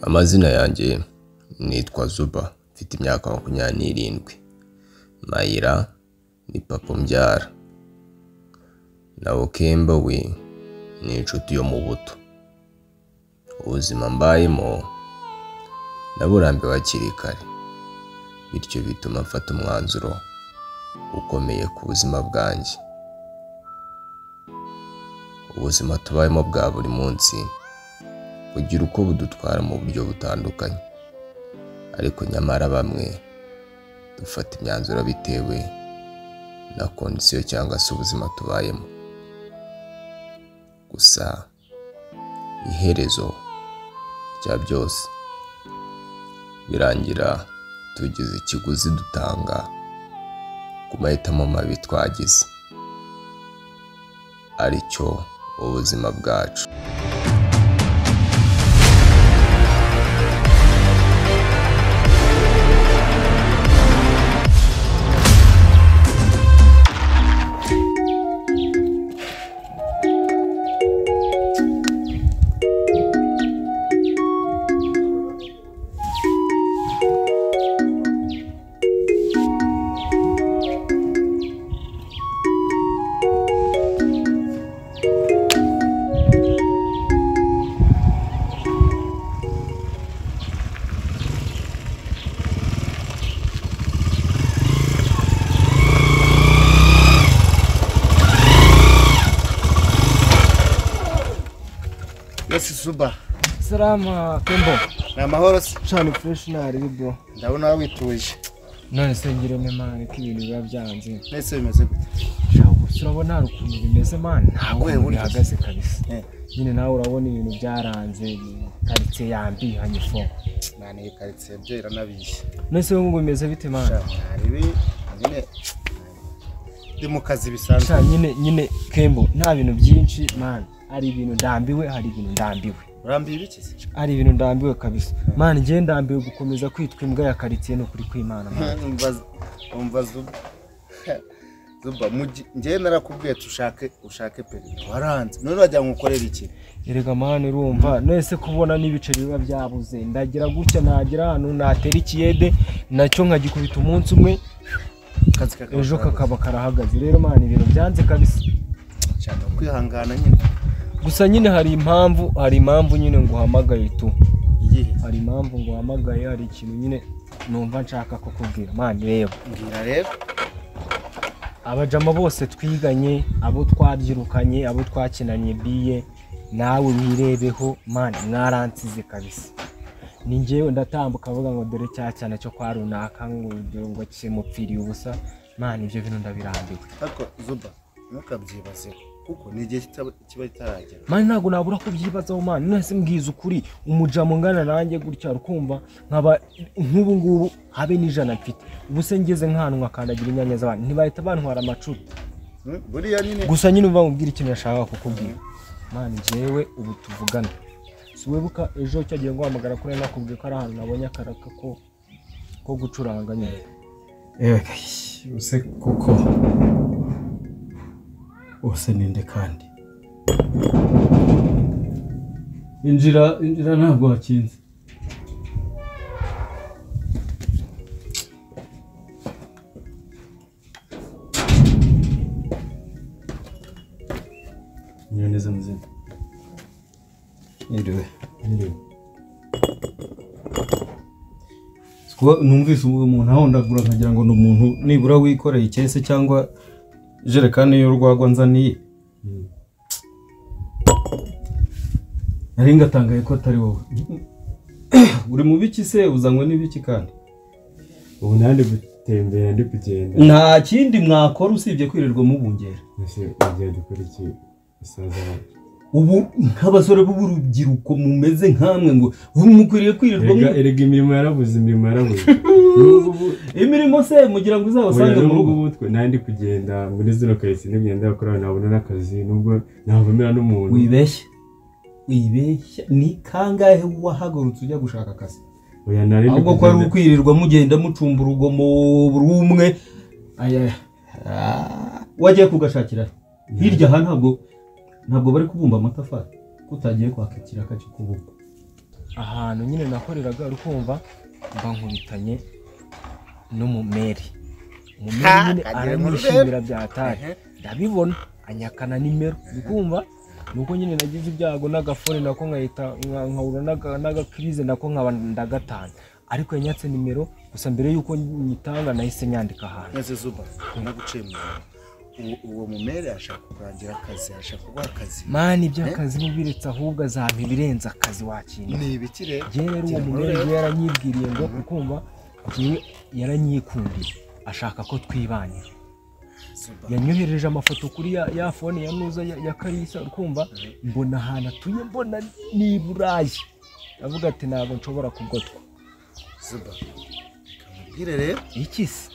Amazina yanjye nitwa Zuba mfite imyaka makumyabiri Mayira ni papa umbyara na Okemba we ni inshuti yo mu buto ubuzima mbayemo naburambiwe hakiri kare bityo bituma mfata umwanzuro ukomeye ku buzima bwanjye ubuzima tubayemo bwa buri munsi bugira uko budutwara mu buryo butandukanye ariko nyamara bamwe dufata imyanzuro bitewe na kondisiyo cyangwa se ubuzima tubayemo gusa iherezo rya byose birangira tugize ikiguzi dutanga ku mahitamo mabi twagize aricyo ubuzima bwacu yesi suba Salama Kembo. ni amahoro se Shani fresh ntaribi bro. ndabona wowe wituje None se ngire ne man ko ibintu biba byanze. mbese bimeze gute Shabu urabona hari ukuntu bimeze man. Ntabwo Wewe burya bihagaze kabisa. Eh. Nyine nawe urabona ibintu byaranze karitsiye yambihanye fo. naniye karitsiye byo iranabishye None se wowe ngo bimeze bite man? ibi nyine ndi mu kazi bisanzwe Sha nyine nyine Kembo nta bintu byinshi man. Hari ibintu ndambiwe, hari ibintu ndambiwe. urambiye ibiki se Hari ibintu ndambiwe kabisa. Man ngiye ndambiwe gukomeza kwitwa imbwa ya karitsiye no kuri kwimana man. Umva- umva zuba zuba mu gi- njyewe narakubwiye tushake ushake perida waranze none wagira ngo ukorere iki Erega mani urumva nese kubona n'ibiceri biba byabuze ndagira gutya nagira ahantu natera ikiyede nacyo nkagikubita umunsi umwe akazi kakaba ejo karabuze. kakaba karahagaze rero mani ibintu byanze kabisa cyane kwihangana nyine gusa nyine hari impamvu hari impamvu nyine nguhamagaye tu iyihe hari impamvu nguhamagaye hari ikintu nyine numva nshaka kukubwira mani reba mbwira rero abajama bose twiganye abo twabyirukanye abo twakinanye biye nawe wirebeho mani mwaransize kabisa ni njyewe ndatambuka avuga ngo dore cya cyane cyo kwa runaka ngo urugero ngo kimupfiriye ubusa mani ibyo bintu ndabirambiwe ariko zuba ntukabyibazeho kuko ni igihe kitaba- kiba kitaragera mani ntabwo nabura kubyibazaho mani mwese mbwiza ukuri umujamo ungana nanjye gutya rukumva nkaba nk'ubu ngubu habe n'ijana mfite ubu se ngeze nk'ahantu nkakandagira inyanya z'abantu ntibahita bantwara amacupa Hmm, buriya nyine gusa nyine uva mubwira ikintu yashakaga kukubwira mani njyewe ubu tuvugana si wibuka ejo cyagiye guhamagara kuri nakubwiye ko ari ahantu nabonye akaraka ko ko gucuranga nyine Ega, use kuko bose ninde kandi injira injira ntabwo wakinze Mwiriwe neza muzima Mwiriwe Mwiriwe kuba numvise uwo muntu ahondagura nkagira ngo ni umuntu nibura wikoreye ikese cyangwa ijerekani y'urwagwa nzaniye nari ngatangaye ko atari wowe uri mu biki se uzanywe n'ibiki kandi ubu nandi gutembera ndi kugenda nta kindi mwakora usibye kwirirwa mubungera mbese ugenda ukora iki isaza wanjye? ubu nk'abasore b'urubyiruko mumeze nkamwe ngo ubu mukwiriye kwirirwa erega mu- erega imirimo yarabuze imirimo yarabuze n'ubu imirimo se mugira ngo oya uzabasange mu n'ubu rugo ngubu twe nandi kugenda muri zino karitsiye n'imyenda yo kurara nabona n'akazi nubwo navumera n'umuntu wibeshya wibeshya ni kangahe wahagurutse ujya gushaka akazi oya nari ndi ahubwo ko ari kugenda ukwirirwa mugenda mucumba urugomo rumwe aya Ah, wagiye kugashakira hirya aha ntabwo ntabwo bari kubumba amatafari ko utagiye kwaka ikiraka cyo kubumba ahantu nyine nakoreraga rukumva mba nkubitanye n'umumeri umumeri Ha, nyine kagira ngo aranyishimira urebe. byatari Ehe. ndabibona anyakana nimero ndikumva nuko nyine nagize ibyago n'agafone nako nkahita nka- nkahura n'aga- n'agakirize nako nkaba ndagatanga ariko yanyatse nimero gusa mbere y'uko nyitanga nahise nyandika ahantu maze zuba naguciye mu murongo uwo uwo mumere ashaka kurangira akazi ashaka kuguha akazi mani iby'akazi mubiretse ahubwo azampa ibirenze akazi wakina ni ibiki rero njyewe rero uwo Gira ngo mugore urebe. we yaranyibwiriye ngo ukumva njyewe yaranyikundiye ashaka ko twibanira Zuba. yanyohereje amafoto kuri ya, ya fone ya nuza ya, ya karisa ukumva mbona ahantu atuye mbona ni i burayi avuga ati ntabwo nshobora kugotwa zuba kamubwire rero iki se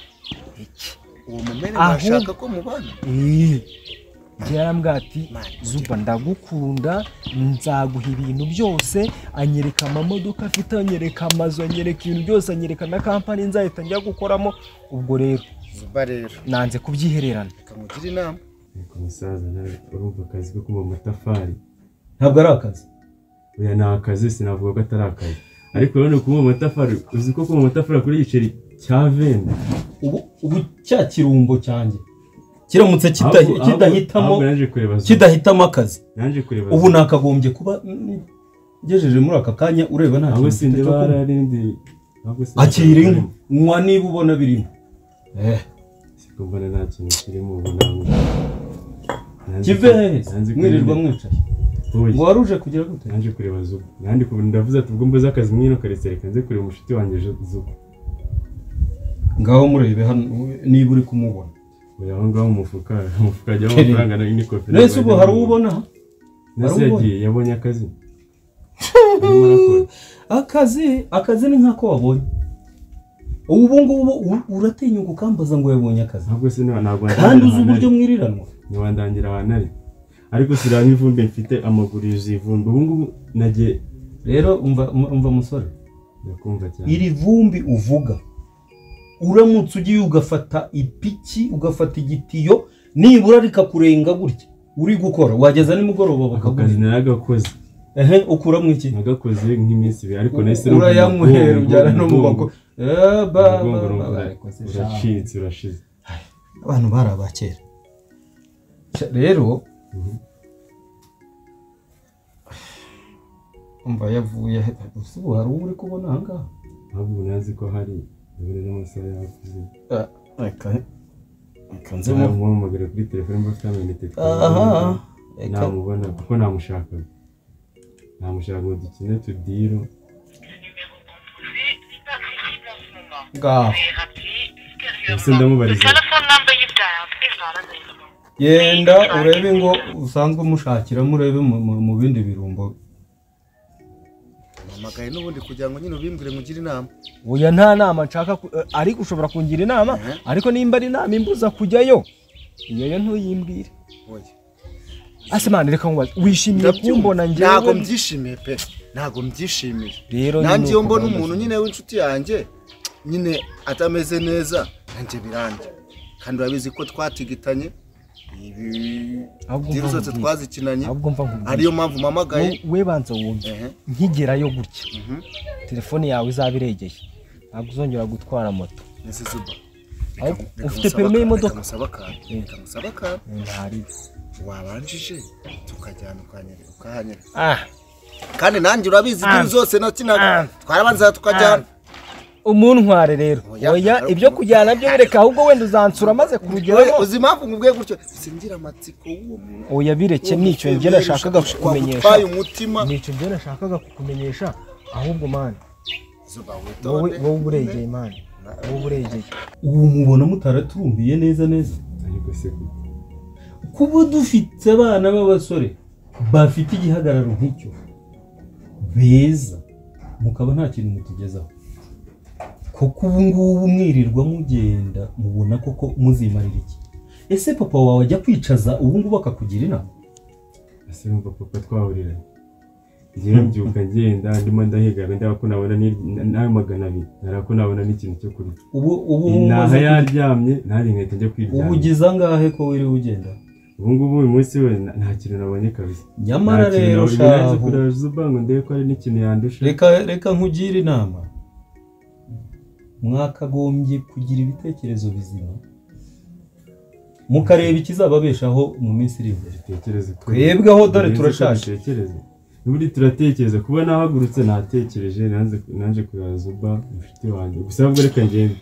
iki uwo mumere Ahubwo- washaka ko mubana Eee, njye yarambwira ati Mani, ujye- zuba ndagukunda nzaguha ibintu byose anyereka amamodoka afite anyereka amazu anyereka ibintu byose anyereka na kampani nzahita njya gukoramo ubwo rero zuba rero nanze kubyihererana kamugira inama Ariko musaza nawe urumva akazi ko kuba amatafari ntabwo ari akazi oya ni akazi sinavuga ko atari akazi ariko urabona kuba amatafari uzi ko kuba amatafari kuri igiceri cya venda ubu ubu cya kirumbo cyanjye kiramutse kita- Ahubwo- ahubwo- kidahitamo ahubwo naje kureba Zuba. kidahitamo akazi naje kureba ubu Zuba. nakagombye kuba mm, ngejeje muri aka kanya ureba nta ahubwo kintu mfite sindeba cyo kunywa. hararindi akirimo nywa niba ubona birimo eh siko mbona nta kintu kirimo ubu ntabwo Nanze- kive hehe nanze mwirirwa kureba- mwicaye Oya. ngo wari uje kugira gute naje kureba zuba nandi kuba ndavuze ati ubwo mbuze akazi mwino karetse reka nze kureba umushuti wanjye Ju- zuba ngaho murebe hano niba uri kumubona uyu aho ngaho mu mufuka mu mufuka hajyamo amafaranga na inikofi nese ubu hari uwo ubona nase hari uwo yagiye yabonye akazi arimo arakora akazi akazi ni nk'ako wabonye ubu ngubu u- uratinyuka ukambaza ngo yabonye akazi ntabwo se niba ntabwo kandi uzi ahantu uburyo ari. mwiriranwa ntiwandangira ahantu ari ariko siraba ivumbi mfite amaguru yuzuye ivumbi ubu ngubu nagiye rero umva umva musore ndakumva cyane iri vumbi uvuga uramutse ugiye ugafata ipiki ugafata igitiyo nibura rikakurenga gutya uri gukora wageza nimugoroba ako kazi bakagurira naragakoze ehe ukuramo iki nagakoze nk'iminsi ibiri ariko nahise numva urayamuhera umugongo- ubyara no mu umugongo- bakuru Eh, ba- umugongo ba- ba- urumva barikoze sha. uracitse urashize abantu bari abakera Cya- rero umva yavuye gusa ubu hari uwo uri kubona aha ngaha ahubwo nazi ko hari uburere n'amasaha yakuze Ah, reka reka nze mu- nzamuhamagara kuri telefone mba afite amayinite aha reka namubona kuko namushakaga namushaka ngo dukine tudiro ngaho ese ndamubariza genda urebe ngo usanzwe umushakiramo urebe mu- mu- mu bindi birumbo mpamagaye n'ubundi kugira ngo nyine ubimbwire ngugire inama oya nta nama nshaka ku- eh, ariko ushobora kungira inama Mhm. ariko nimba ari inama imbuza kujyayo iyo yo ntuyimbwire oya ase mani reka nkubaze wishimiye Ndabyumva. kumbona ntago njyewe mbyishimiye pe ntago mbyishimiye rero nanjye iyo uko mbona bameze. umuntu nyine w'inshuti yanjye nyine atameze neza nanjye biranjye kandi urabizi ko twatigitanye ibi Ahubwo diri mva zose nkubwire. twazikinanye ahubwo mva nkubwire. ariyo mpamvu mpamagaye Wowe- we banza wumve Ehe. nkigerayo gutya Mhm. telefone yawe izaba iregeye ntabwo uzongera gutwara moto Nese zuba Aho- Reka- reka ufite musabe perime aka- y'imodoka? reka musabe akantu reka musabe akantu ntari wabanjije tukajyana ukanyereka ukahanyereka ah kandi nanjye urabizi diri zose nakinaga twarabanza tukajyana umuntware rero Oya, oya ntabwo- ibyo kujyana byo bireka ahubwo wenda uzansura maze ku rugero Oya, uzi impamvu nkubwiye gutyo singira amatsiko y'uwo muntu oya bireke nicyo njye nashakaga kukumenyesha wagutwaye umutima nicyo njye nashakaga kukumenyesha ahubwo mani zuba wowe witonde wowe uregeye mani wowe uregeye ubu mubona mutaraturumbiye neza neza ariko se kuba dufite abana b'abasore bafite igihagararo nk'icyo beza mukaba nta kintu mutugezaho kuko ubu ngubu mwirirwa mugenda mubona koko muzimarira iki ese papa wawe ajya kwicaza ubu ngubu akakugira inama ese numva papa twahuriranye ngewe mbyuka ngenda ndimo ndahigana ndeba ko nabona ni- na- nawe magana abiri nara ko nabona n'ikintu cyo kurya ubu ubu naha yaryamye nari nkahita njya ubu kwiryama ugeze angahe ko wiriwe ugenda ubu ngubu uyu munsi we na- nta kintu nabonye kabisa nyamara rero shaho shahu kureba zuba ngo ndebe ko hari n'ikintu yandusha reka reka nkugire inama mwakagombye kugira ibitekerezo bizima mukareba ikizababeshaho mu minsi iri imbere dutekereze ko- Twebwe aho dore Birenze ko turashaje. dutekereze ubundi turatekereza kuba nahagurutse natekereje nanze- naje kureba zuba inshuti wanjye gusa ahubwo reka ngende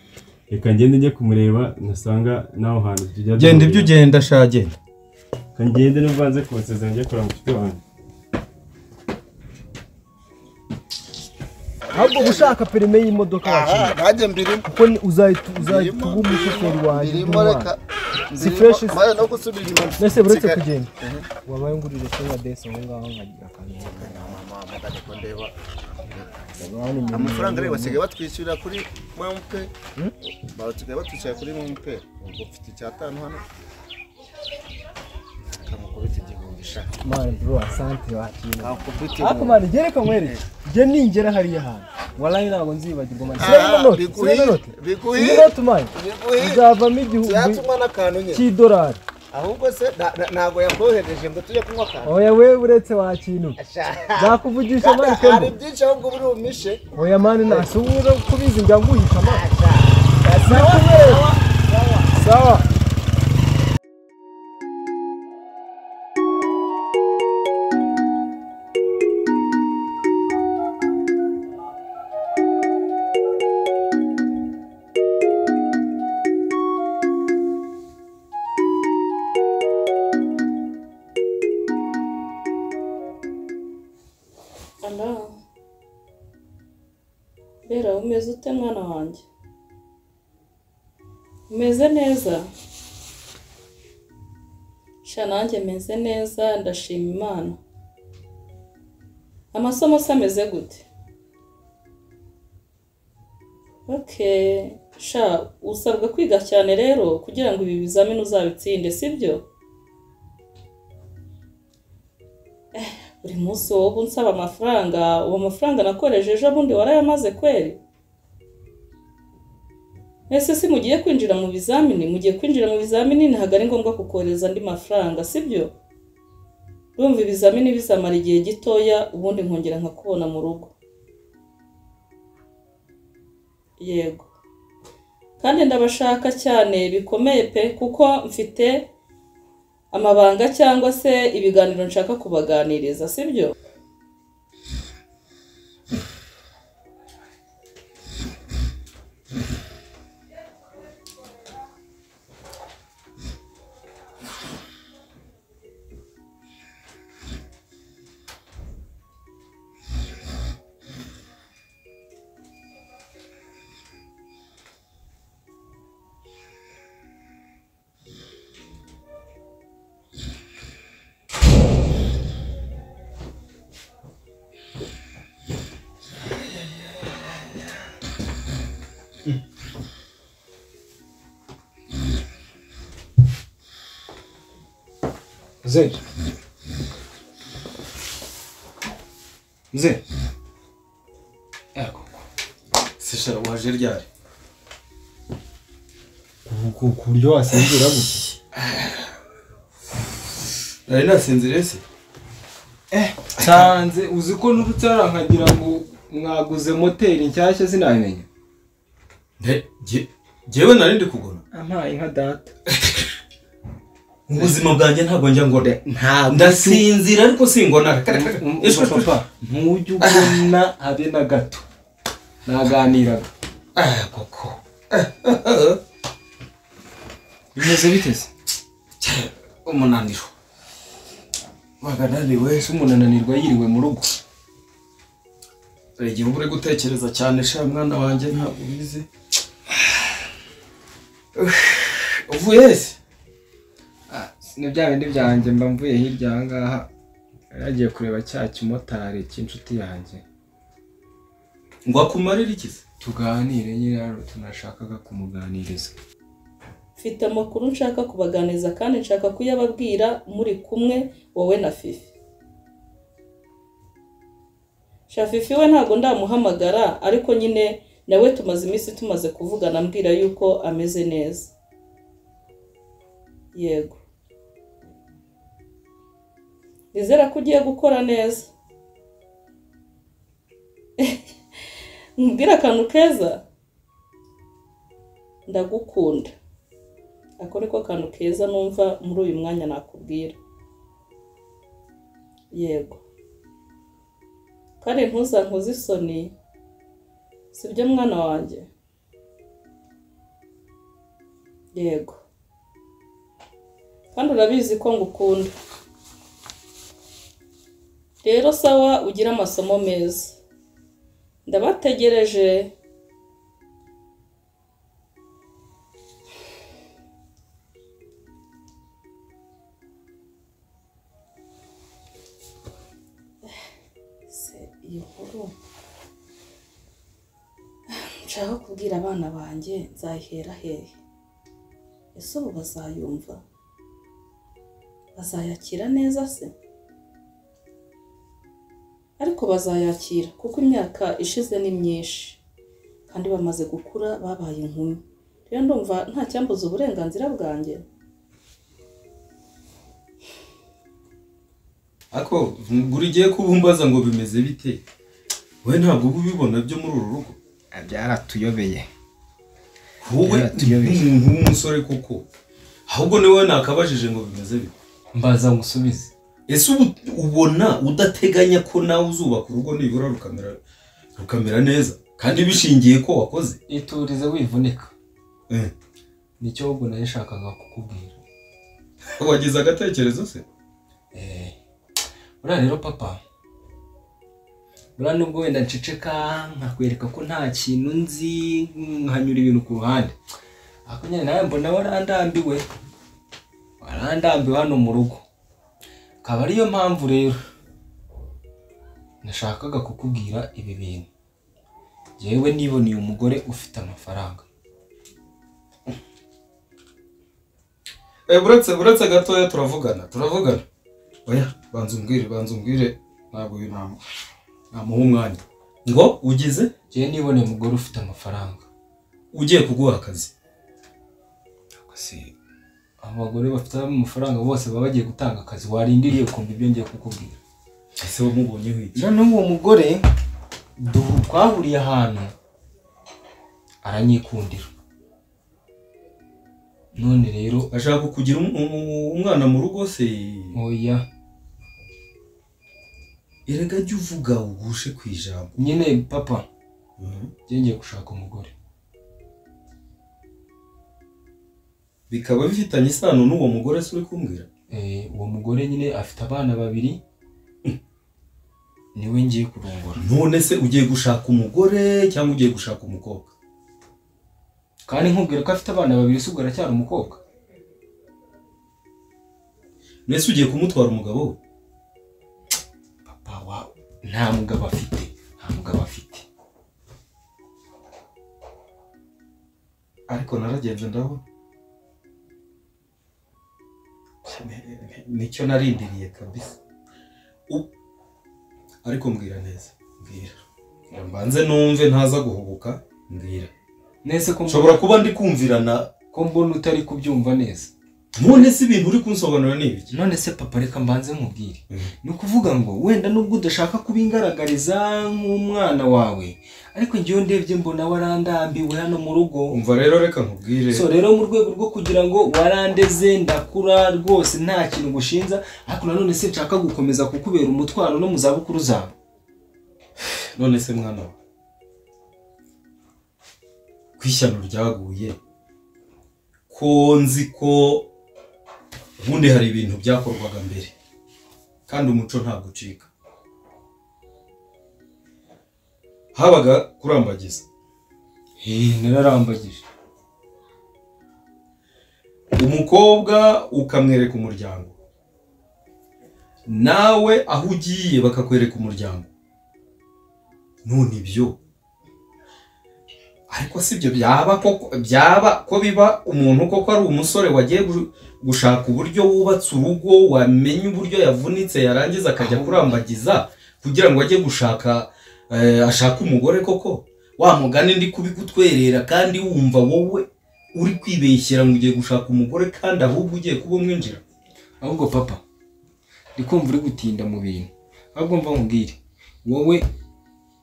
reka ngende njye kumureba nasanga n'aho hantu tujya genda duhurira. ibyo ugenda sha genda reka ngende n'uvanze kunsezera njye kureba inshuti wanjye ahubwo uba ushaka perime y'imodoka aha yacu nanjye mbirimo kuko ni- uzahita uzahita uba umushoferi wanjye mbirimo reka w'umwana Si mbirimo fresh is- mbaye no gusubira inyuma mbese buretse nsigaye- kugenda wabaye ngurira cyangwa desi aho ngaho nkagira akantu mama mugane ko ndeba Ndabona imirimo amafaranga rero y'umuntu. basigaye batwishyurira kuri momo peyi basigaye batwishyurira kuri momo peyi ubwo mfite icyatanu hano kamukubita igihumbi sha mani bro asante wakira kamukubita ariko igihumbi mani reka nkwereke njye ningera hariya hantu warayi ntabwo nzibagirwa mani Ah, sinayo noti biguhi- sinayo noti biguhi- iyi noti mani biguhi- izavamo igihumbi tuyatuma n'akantu nyine cy'idolari ahubwo se na- na- ntabwo yakohereje ngo tujye kunywa akantu oya we uretse wakintu zakuvugisha mani hari kendo byinshi ahubwo uba uri bumishe oya mani nasubiza kubizi njya nguhisha mani sawa sawa sawa sawa Ana mbera umeze ute mwana wanjye umeze neza sha nanjye meze neza ndashima imana amasomo se ameze gute ok sha usabwa kwiga cyane rero kugira ngo ibi bizamini uzabitsinde sibyo buri munsi wowe unsaba amafaranga uwo mafaranga nakoresheje ejo bundi warayamaze kweri ese si mugiye kwinjira mu bizamini mugiye kwinjira mu bizamini ntabwo ari ngombwa kukohereza andi mafaranga sibyo urumva ibizamini bizamara igihe gitoya ubundi nkongera nkakubona mu rugo yego kandi ndabashaka cyane bikomeye pe kuko mfite amabanga cyangwa se ibiganiro nshaka kubaganiriza sibyo Mzee. Mzee. Yego. Sisha waje ryari? ku- ku- ku buryo wasinzira gutya Nari nasinziriye se. Eh, nsanze uzi ko nurutse hariya nkagira ngo mwaguze moteri nshyashya sinabimenya. nde nge- ngewe nari ndi kugura Ampaye nka data. mu buzima bwanjye ntabwo njya ngo Nta ndasinzira ariko singona Ese papa ntujye ubona habe na gato. Naganiraga. koko Bimeze bite se? cya, umunaniro Bagananiwe se umuntu ananirwa yiriwe mu rugo. hari igihe uba uri gutekereza cyane sha mwana wanjye ntabwo ubizi uvuye ese ni bya bindi byanjye mba mvuye hirya aha ngaha yagiye kureba cya kimotari cy'inshuti yanjye ngo akumarire iki se tuganire nyine hano tunashakaga kumuganiriza mfite amakuru nshaka kubaganiriza kandi nshaka kuyababwira muri kumwe wowe na fifi sha fifi we ntabwo ndamuhamagara ariko nyine nawe tumaze iminsi tumaze kuvugana ambwira yuko ameze neza yego nizera ko ugiye gukora neza nkubwire akantu keza ndagukunda ako ni ko kantu keza numva muri uyu mwanya nakubwira yego kandi ntuzankoze isoni sibyo mwana wanjye yego kandi urabizi ko ngukunda rero sawa ugire amasomo meza ndabategereje se iyi nkuru nshaka kubwira abana banjye nzayihera hehe ese ubu bazayumva bazayakira neza se ariko bazayakira kuko imyaka ishize ni myinshi kandi bamaze gukura babaye inkumi rero ndumva nta cyambuza uburenganzira bwanjye ariko buri gihe kuba umbaza ngo bimeze bite wowe ntabwo uba ubibona byo muri uru rugo byaratuyobeye wowe Byaratuyobeye. umuntu w'umusore koko ahubwo niwe nakabajije ngo bimeze bite mbaza musubize ese ubu ubona udateganya ko nawe uzubaka urugo nibura rukamera rukamera neza kandi bishingiye ko wakoze iturize wivunika Eh. nicyo ahubwo nayishakaga kukubwira wagize agatekerezo se Eh, buriya rero papa buriya nubwo wenda nceceka nkakwereka ko nta kintu nzi nkanyura ibintu ku ruhande ariko nyine nawe mbona warandambiwe warandambiwe hano mu rugo akaba ariyo mpamvu rero nashakaga kukubwira ibi bintu yewe niboneye umugore ufite amafaranga Eh, buretse buretse gatoya turavugana turavugana oya banza umbwire banza umbwire ntabwo uyu ntamu namuha umwanya ngo ugize yewe niboneye umugore ufite amafaranga ugiye kuguha akazi abagore bafite amafaranga bose baba bagiye gutanga akazi warindiriye kumva ibyo ngiye kukubwira ese wamubonyeho iki rero n'uwo mugore du- twahuriye ahantu aranyikundira none rero ashaka kugira um- um- umwana mu rugo se oya erega jya uvuga ugushe ku ijambo nyine papa njye ngiye gushaka umugore bikaba bifitanye isano n'uwo mugore se uri kumbwira Eh, uwo mugore nyine afite abana babiri niwe ngiye kurongora none se ugiye gushaka umugore cyangwa ugiye gushaka umukobwa kandi nkubwira ko afite abana babiri si ubwo aracyari umukobwa mbese ugiye kumutwara umugabo we papa wa nta mugabo afite nta mugabo afite ariko naragenze ndabona nicyo narindiriye kabisa U- ariko mbwira neza mbwira mbanze numve ntaza guhubuka mbwira nese ko mbona- nshobora kuba ndi kumvirana ko mbona utari kubyumva neza none se ibintu uri kunsobanurira ni ibiki none se papa reka mbanze nkubwire Mhm. ni ukuvuga ngo wenda nubwo udashaka kubingaragariza nk'umwana wawe ariko njyewe ndebye mbona warandambiwe hano mu rugo umva rero reka nkubwire so rero mu rwego rwo kugira ngo warandeze ndakura rwose nta kintu gushinza ariko nanone se nshaka gukomeza kukubera umutwaro no mu zabukuru zawe none se mwana we ku ishyano ryaguye ko nzi ko ubundi hari ibintu byakorwaga mbere kandi umuco ntabwo ucika habaga kurambagiza nararambagije umukobwa ukamwereka umuryango nawe aho ugiye bakakwereka umuryango none ibyo ariko si byo byaba koko byaba ko biba umuntu koko ari umusore wagiye gu- gushaka uburyo wubatse urugo wamenya uburyo yavunitse yarangiza akajya kurambagiza kugira ngo ajye gushaka eh, ashake umugore koko wa mugani ndi kubigutwerera kandi wumva wowe uri kwibeshyera ngo ugiye gushaka umugore kandi ahubwo ugiye kuba umwinjira ahubwo papa ndi kumva uri gutinda mu bintu ahubwo mva nkubwire wowe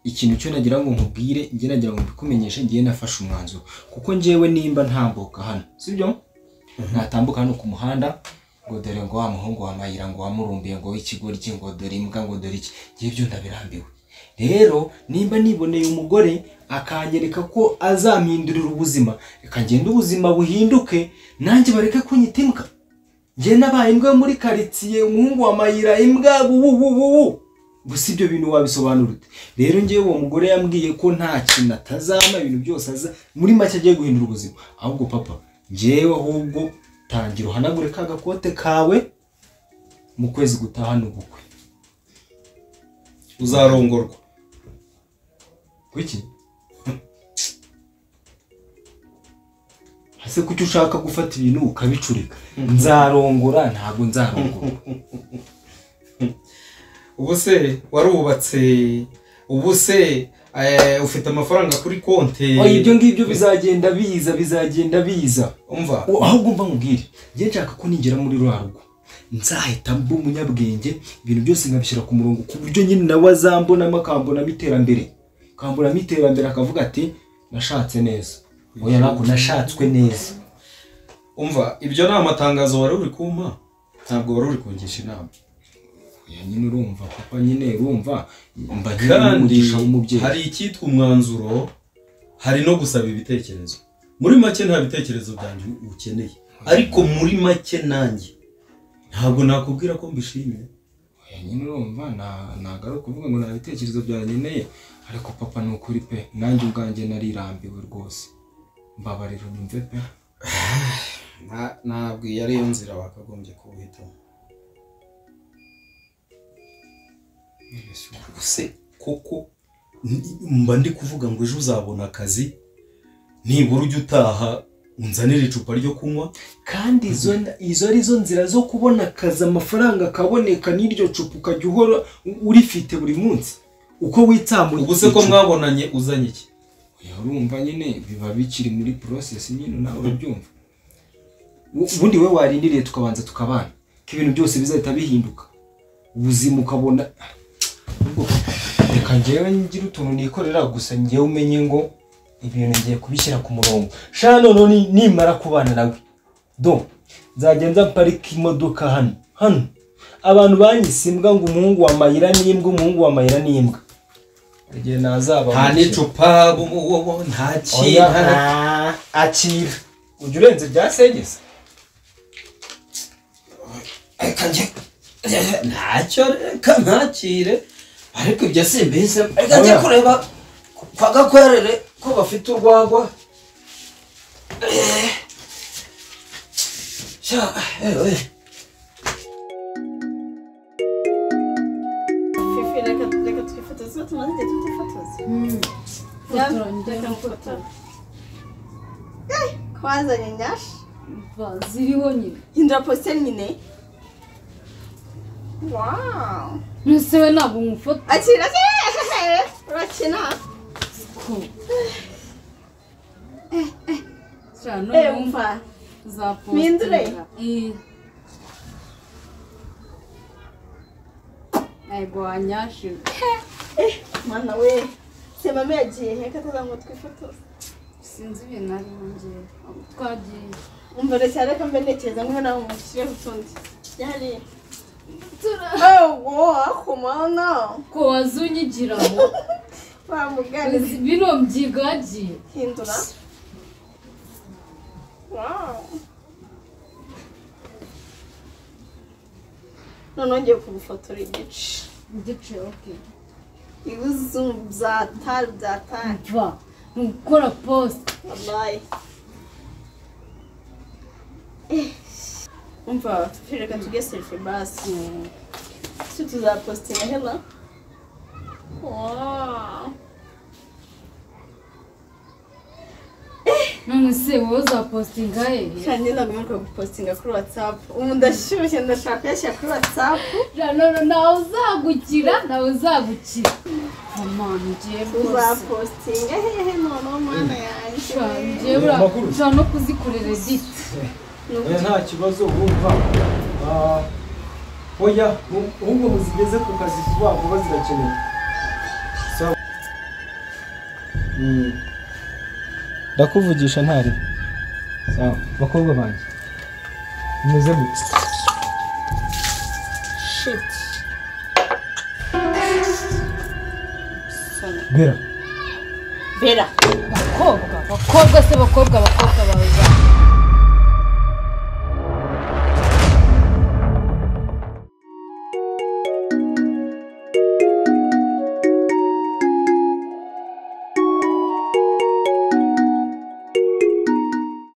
ikintu cyo nagira ngo nkubwire njye nagira ngo mbikumenyeshe ngiye nafashe umwanzuro kuko njyewe nimba ntambuka hano sibyo natambuka hano ku muhanda ngo dore ngo wa muhungu wa mayira ngo wamurumbiye ngo w'ikigoryi ngo dore imbwa ngo dore iki ngiye byo ndabirambiwe rero nimba niboneye umugore akanyereka ko azampindurira ubuzima reka ngende ubuzima buhinduke nanjye bareke kunyita imbwa njye nabaye imbwa yo muri karitsiye umuhungu wa mayira imbwa bubububu gusa ibyo bintu wabisobanura ute rero ngewe uwo mugore yambwiye ko nta kintu atazama ibintu byose aza muri make agiye guhindura ubuzima ahubwo papa ngewe ahubwo tangira uhanagure ka gakote kawe mu kwezi gutaha ni ubukwe uzarongorwa kuki ese kuki ushaka gufata ibintu ukabicurika nzarongora ntabwo nzarongora ubu se warubatse ubu se eh, ufite amafaranga kuri konti oya ibyo ngibyo bizagenda biza bizagenda biza umva U- ahubwo mba nkubwire njye nshaka ko nigera muri rwa rugo nzahita mba umunyabwenge ibintu byose nkabishyira ku murongo ku buryo nyine nawe azambonamo akambonamo iterambere akambonamo iterambere akavuga ati nashatse neza oya ntabwo nashatswe neza umva ibyo ni amatangazo wari uri kumpa ntabwo wari uri kungisha inama oya nyine urumva papa nyine urumva mba nyine kandi n'umugisha w'umubyeyi hari icyitwa umwanzuro hari no gusaba ibitekerezo muri make nta bitekerezo byanjye ukeneye ariko muri make nanjye ntabwo nakubwira ko mbishimiye oya nyine urumva na- ntabwo ari ukuvuga ngo nta bitekerezo byankeneye ariko papa ni ukuri pe nanjye ubwanjye narirambiwe rwose mbabarira unyumve pe Nta- ntabwo iyi ariyo nzira wakagombye kuwuhitamo se koko ni- mba ndi kuvuga ngo ejo uzabona akazi nibura ujya utaha unzanire icupa ryo kunywa kandi izo izo ari zo nzira zo kubona akazi amafaranga akaboneka n'iryo cupa ukajya uhora u- urifite buri munsi uko witsamuye ubuse ko mwabonanye uzanye iki Oya, urumva nyine biba bikiri muri process nyine nawe urabyumva U- ubundi we warindiriye tukabanza tukabana ko ibintu byose bizahita bihinduka ubuzima ukabona Ubwo, reka njyewe ngira utuntu nikorera gusa njyewe umenye ngo ibintu ngiye kubishyira ku murongo shana noneho ni- nimara kubana nawe do nzagenda mparika imodoka hano hano abantu banyise imbwa ngo umuhungu wa mayira n'imbwa umuhungu wa mayira n'imbwa igihe nazaba nta n'icupa bu- bu- bu- bu- nta Oya, kintu ah, akira ujya urenze bya segesa reka njye ntacyo reka ntakire ariko ibyo si mbese reka njye kureba kwa gakwerere ko bafite urwagwa Eh. Sha, eh, eh. Fifi, reka reka twifotoze uwo tumaze igihe tutifotoza Fotora, njye reka nfotora. mfotora Eh, ko wazanye nyashi Va, ziriho nyine hindura positeri nyine wawu mbese we ntabwo nkufata akira akira urakina ko Shira, eh noneho umva uzapostinga. mpindure. Eh. Ntabwo wanyashira mwana we se mama yagiye he kataza ngo twifotoze sinzi ibintu ari njyewe aho twagiye umva reka reka mbe ntekereza ngo nawe umushyire utundi yari Tura- oh wow kumana ko wazunyigiramo bamugane bino mbyigagiye hindura wawu noneho ngiye kugufotora igice igice okay ibizu byatari byatari va ni gukora post wabaye umva reka tujye sefe basi si tuzapositinga hela none se wowe uzapostinga hehe kandi ntabwo mwibuka gupositinga kuri watsapu ubu ndashyushye ndashaka kuyashyira kuri watsapu Janoro ntawe uzagukira ntawe uzagukira mama ngiye rwose uzapositinga hehe noneho mwana yanjye Sha, ngiye bura ushobora no kuzikorera edit Ni uko nta kibazo wumva oya ahubwo muzigeze ku kazi vuba vuba zirakenewe Sawa. Mm. ndakuvugisha ntari sawa bakobwa banjye mumeze gute shiti bera bera bakobwa bakobwa se bakobwa bakobwa bawe bawe